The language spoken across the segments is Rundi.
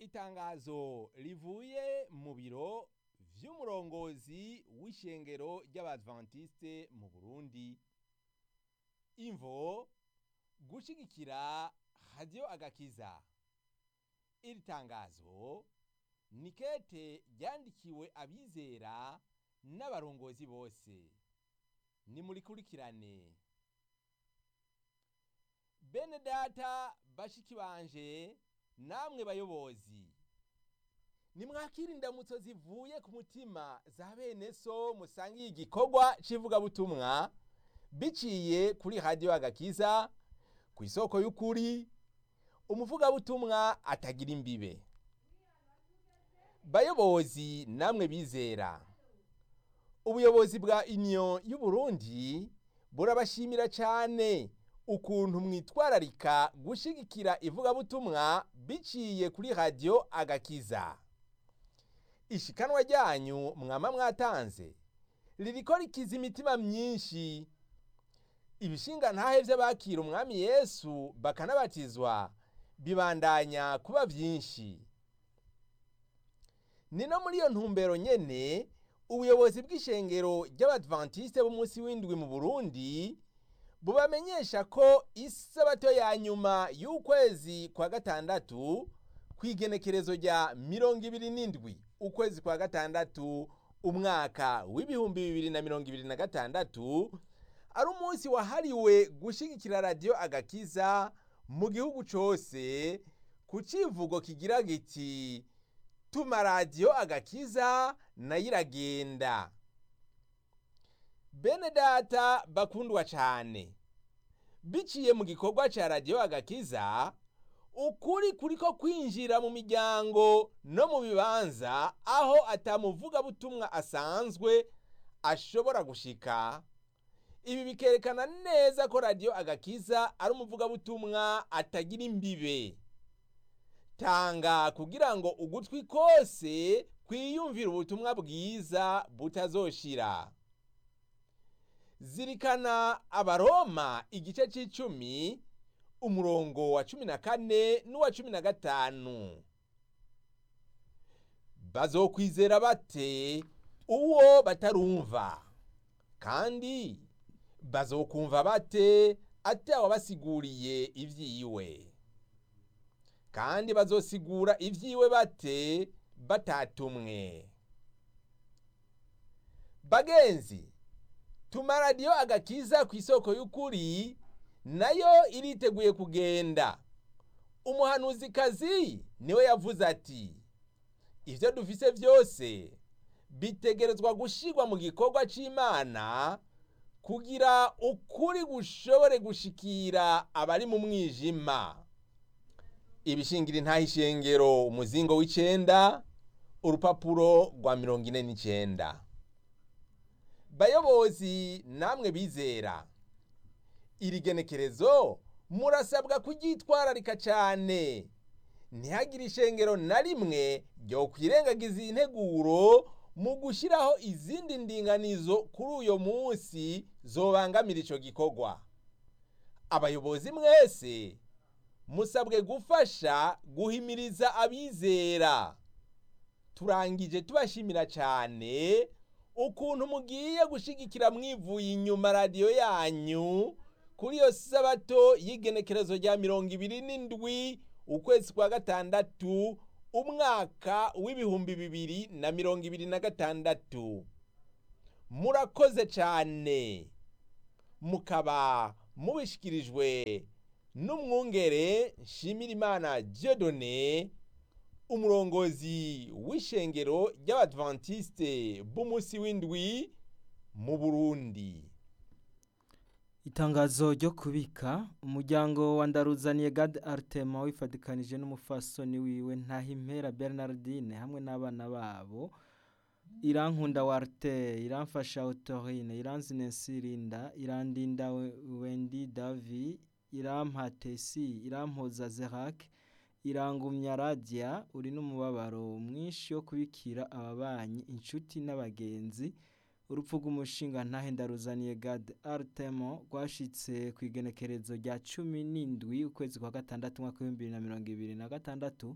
itangazo rivuye mu biro vy'umurongozi w'ishengero ry'abadventiste mu Burundi imvo gushigikira radio agakiza iri tangazo ni kete ryandikiwe abizera n'abarongozi bose nimurikurikirane bene data bashiki banje namwe bayobozi nimwakira indamutso zivuye ku mutima za bene so musangiye igikorwa c'ivugabutumwa biciye kuri radiyo agakiza ku isoko y'ukuri umuvugabutumwa atagira imbibe bayobozi namwe bizera ubuyobozi bwa union y'uburundi burabashimira cyane ukuntu mwitwararika gushigikira ivugabutumwa biciye kuri radiyo agakiza ishikanwa ryanyu mwama mwatanze ririko rikiza imitima myinshi ibishinga ntahe vy'abakira umwami yesu bakanabatizwa bibandanya kuba vyinshi ni no muri iyo ntumbero nyene ubuyobozi bw'ishengero ry'abadventiste b'umunsi w'indwi mu burundi bubamenyesha ko isabato ya nyuma y'ukwezi kwa gatandatu kw'igenekerezo rya mirongo ibiri n'indwi ukwezi kwa gatandatu umwaka w'ibihumbi bibiri na mirongo ibiri na gatandatu ari umunsi wahariwe gushigikira radiyo agakiza mu gihugu cose ku civugo kigira giti tuma radiyo agakiza nayo iragenda bene data bakundwa cane biciye mu gikorwa ca radiyo agakiza ukuri kuriko kwinjira mu miryango no mu bibanza aho atamuvugabutumwa asanzwe ashobora gushika ibi bikerekana neza ko radiyo agakiza ari umuvugabutumwa atagira imbibe tanga kugira ngo ugutwi kose kwiyumvira ubutumwa bwiza butazoshira zirikana abaroma igice c'icumi umurongo wa cumi na kane n'uwa cumi na gatanu bazokwizera bate uwo batarumva kandi bazokumva bate atawabasiguriye ivyiwe kandi bazosigura ivyiwe bate batatumwe bagenzi tuma radiyo agakiza ku isoko y'ukuri nayo iriteguye kugenda umuhanuzikazi niwe yavuze ati ivyo dufise vyose bitegerezwa gushirwa mu gikorwa c'imana kugira ukuri gushobore gushikira abari mu mwijima ibishingira intaha ishengero umuzingo w'icenda urupapuro rwa mirongo ine n'icenda bayobozi namwe bizera iri genekerezo murasabwa kuryitwararika cyane ntihagire ishengero na rimwe ryo kwirengagiza iyi nteguro mu gushyiraho izindi ndinganizo kuri uyo munsi zobangamira icyo gikorwa abayobozi mwese musabwe gufasha guhimiriza abizera turangije tubashimira cyane ukuntu mugiye gushigikira mwivuye inyuma radiyo yanyu kuri iyo sabato y'igenekerezo rya mirongo ibiri n'indwi ukwezi kwa gatandatu umwaka w'ibihumbi bibiri na mirongo ibiri na gatandatu murakoze cyane mukaba mubishikirijwe n'umwungere nshimirimana Dieudonné umurongozi w'ishengero ry'abadventiste b'umunsi w'indwi mu burundi itangazo ryo kubika umuryango wa ndaruzaniye gade aritema wifatikanije n'umufasoni wiwe ntahimpera bernardine hamwe n'abana babo irankunda warte iramfasha autorine iranzine sirinda irandinda wendi davi irampatesi irampoza zerake irangumya radiya uri n'umubabaro mwinshi wo kubikira ababanyi inshuti n'abagenzi urupfu rw'umushinga ntahendaruzaniye gade aritemo rwashitse ku igenekerezo rya cumi n'indwi ukwezi kwa gatandatu umwaka w'ibihumbi bibiri na mirongo ibiri na gatandatu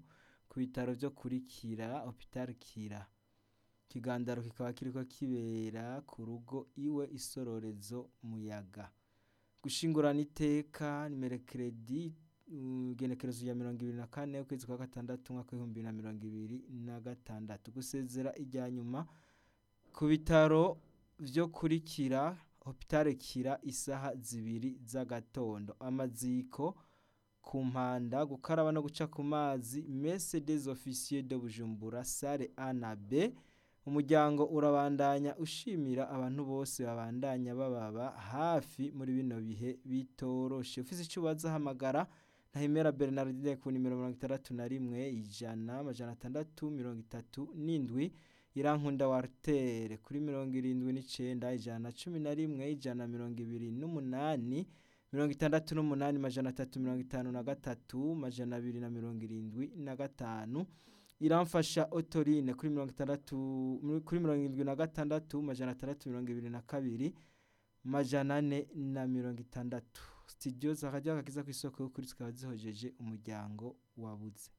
ku bitaro vyo kuri kira hopital kira ikigandaro kikaba kiriko kibera ku rugo iwe isororezo muyaga gushingurana iteka nimerekeredi igenekerezo ya mirongo ibiri na kane ukwezi kwa gatandatu umwaka w'ibihumbi na mirongo ibiri na gatandatu gusezera irya nyuma ku bitaro vyo kurikira hopitale kira isaha zibiri z'agatondo amaziko ku mpanda gukaraba no guca ku mazi messe des officiers de bujumbura sale a na b umuryango urabandanya ushimira abantu bose babandanya bababa hafi muri bino bihe bitoroshe ufise ico ubaza hamagara ntahimera bernardine ku nimero mirongo itandatu na rimwe ijana amajana atandatu mirongo itatu n'indwi irankunda wartere kuri mirongo irindwi n'icenda ijana na cumi na rimwe ijana na mirongo ibiri n'umunani mirongo itandatu n'umunani majana atatu mirongo itanu na gatatu majana abiri na mirongo irindwi na gatanu iramfasha otorine kuri mirongo itandatu kuri mirongo irindwi na gatandatu majana atandatu mirongo ibiri na kabiri majana ane na mirongo itandatu studio zakajya kakiza ku isoko y'ukuri zikaba zihojeje umuryango wabuze